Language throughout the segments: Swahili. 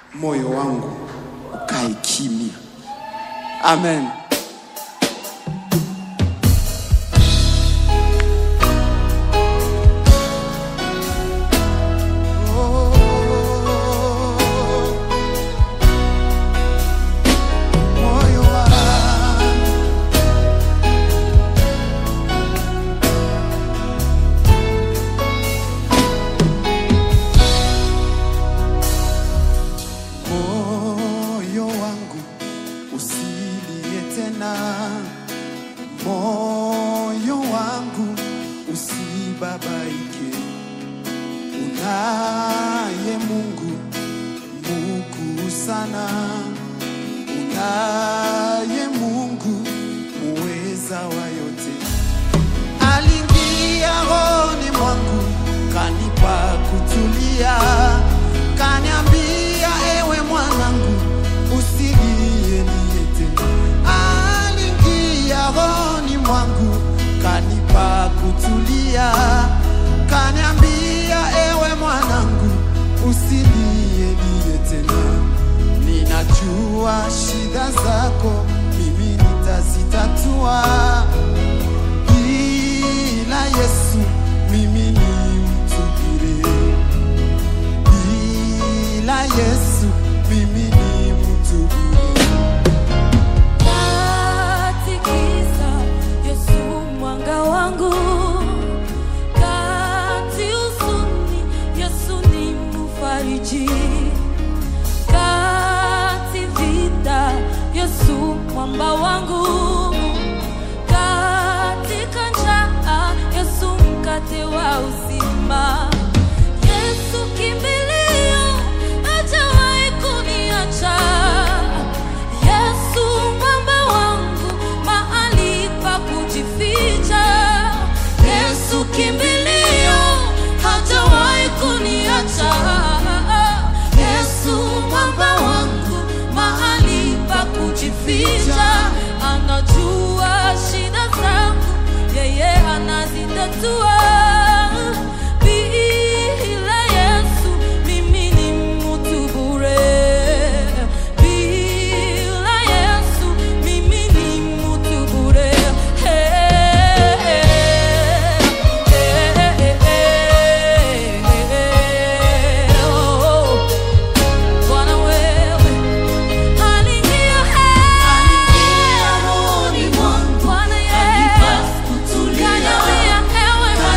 moyo wangu ukae kimya. Amen. Moyo wangu moyo wangu usilie tena, moyo wangu usibabaike. Unaye Mungu mkuu sana, unaye Mungu muweza wa yote aliingia rohoni mwangu kanipa kutulia, kaniambia ewe mwanangu, usilie lie tena. Aliingia rohoni mwangu kanipa kutulia, kaniambia ewe mwanangu, usilie lie tena. Ninajua shida zako mimi nitazitatua bila Yesu mimi ni mtu bure, bila Yesu mimi ni mtu bure. Katikisa Yesu mwanga wangu, kati huzuni Yesu ni mfariji, kati vita Yesu mwamba wangu, katika njaa Yesu mkate wa uzima. Yesu kimbilio, hajawahi kuniacha. Yesu mwamba wangu, mahali pa kujificha. Yesu kimbilio, hajawahi kuniacha. Yesu mwamba wangu, mahali pa kujificha. Anajua shida zangu, yeye anazitatua. Bila Yesu mimi ni mtu bure. Bila Yesu mimi ni mtu bure. Bwana wewe aliingia rohoni mwangu. Bwana Yesu kaniambia ewe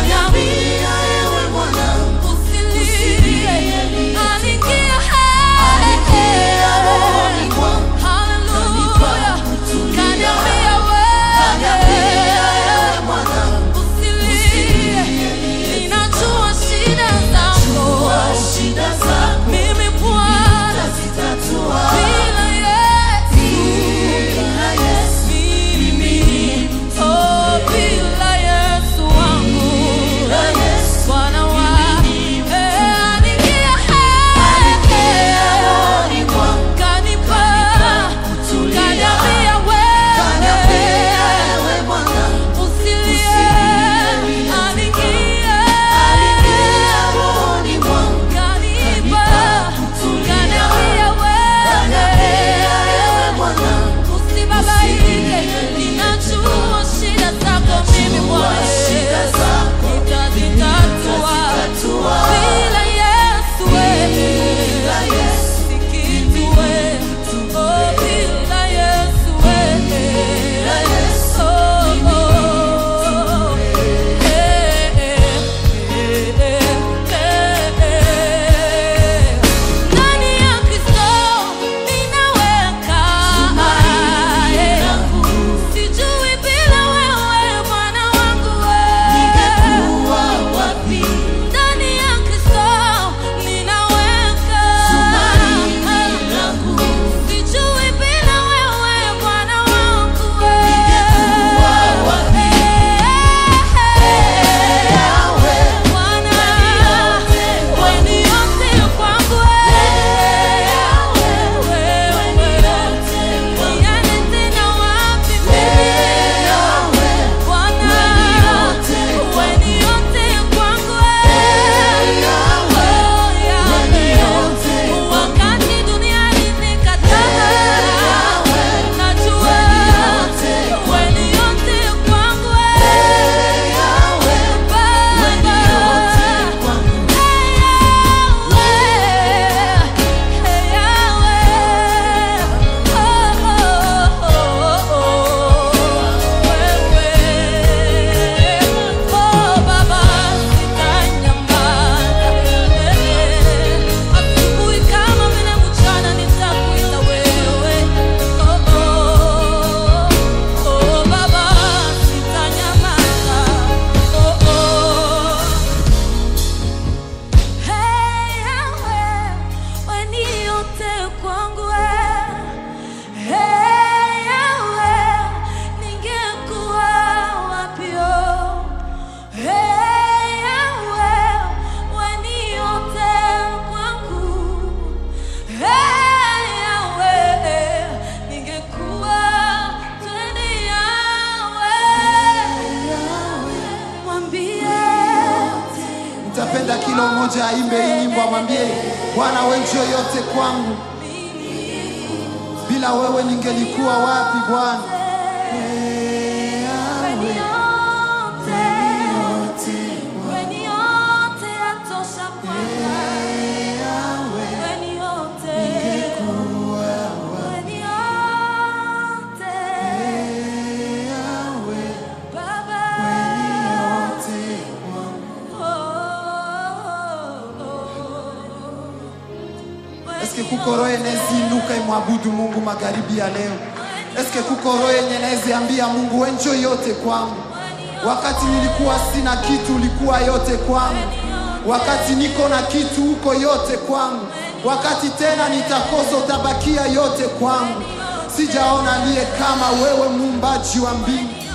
mmoja aimbe hii nyimbo, amwambie Bwana, wewe ndio yote kwangu, bila wewe ningelikuwa wapi Bwana? Eske kuko roho yenezi inuka imwabudu Mungu magharibi ya leo? Eske kuko roho yenye nezi ambia Mungu wewe njo yote kwangu? Wakati nilikuwa sina kitu, ulikuwa yote kwangu. Wakati niko na kitu, uko yote kwangu. Wakati tena nitakosa, utabakia yote kwangu. Sijaona aliye kama wewe, muumbaji wa mbingu.